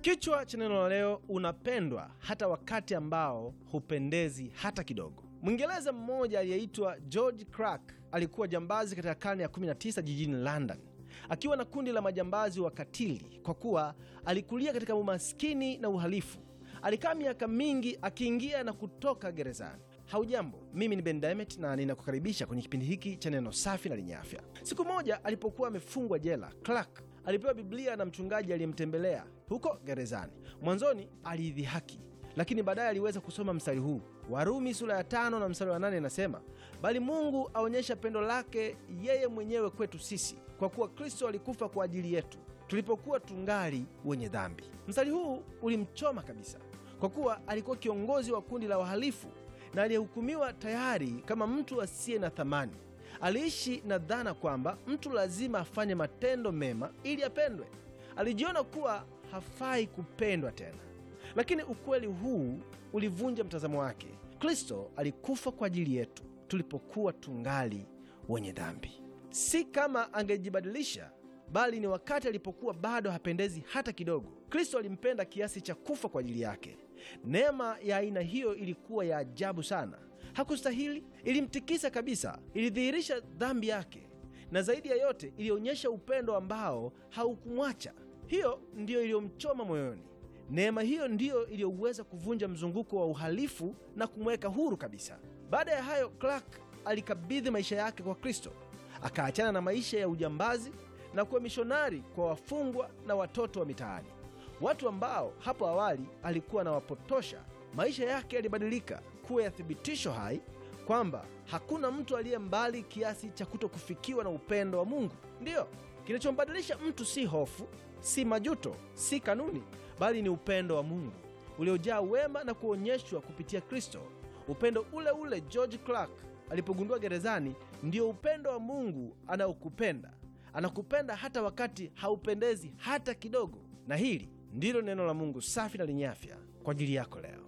Kichwa cha neno la leo, unapendwa hata wakati ambao hupendezi hata kidogo. Mwingereza mmoja aliyeitwa George Clark alikuwa jambazi katika karne ya 19 jijini London, akiwa na kundi la majambazi wakatili. Kwa kuwa alikulia katika umaskini na uhalifu, alikaa miaka mingi akiingia na kutoka gerezani. Haujambo, mimi ni Ben Demet na ninakukaribisha kwenye kipindi hiki cha neno safi na lenye afya. Siku moja alipokuwa amefungwa jela, Clark alipewa Biblia na mchungaji aliyemtembelea huko gerezani. Mwanzoni aliidhihaki, lakini baadaye aliweza kusoma mstari huu. Warumi sura ya tano na mstari wa nane inasema, bali Mungu aonyesha pendo lake yeye mwenyewe kwetu sisi, kwa kuwa Kristo alikufa kwa ajili yetu tulipokuwa tungali wenye dhambi. Mstari huu ulimchoma kabisa, kwa kuwa alikuwa kiongozi wa kundi la wahalifu na aliyehukumiwa tayari kama mtu asiye na thamani. Aliishi na dhana kwamba mtu lazima afanye matendo mema ili apendwe. Alijiona kuwa hafai kupendwa tena, lakini ukweli huu ulivunja mtazamo wake. Kristo alikufa kwa ajili yetu tulipokuwa tungali wenye dhambi, si kama angejibadilisha, bali ni wakati alipokuwa bado hapendezi hata kidogo. Kristo alimpenda kiasi cha kufa kwa ajili yake. Neema ya aina hiyo ilikuwa ya ajabu sana. Hakustahili, ilimtikisa kabisa, ilidhihirisha dhambi yake, na zaidi ya yote ilionyesha upendo ambao haukumwacha. Hiyo ndiyo iliyomchoma moyoni. Neema hiyo ndiyo iliyoweza kuvunja mzunguko wa uhalifu na kumweka huru kabisa. Baada ya hayo, Clark alikabidhi maisha yake kwa Kristo, akaachana na maisha ya ujambazi na kuwa mishonari kwa wafungwa na watoto wa mitaani, watu ambao hapo awali alikuwa anawapotosha. Maisha yake yalibadilika kuwa ya thibitisho hai kwamba hakuna mtu aliye mbali kiasi cha kuto kufikiwa na upendo wa Mungu. Ndiyo, kinachombadilisha mtu si hofu, si majuto, si kanuni, bali ni upendo wa Mungu uliojaa wema na kuonyeshwa kupitia Kristo. Upendo ule ule George Clark alipogundua gerezani, ndio upendo wa Mungu anaokupenda. Anakupenda hata wakati haupendezi hata kidogo. Na hili ndilo neno la Mungu safi na lenye afya kwa ajili yako leo.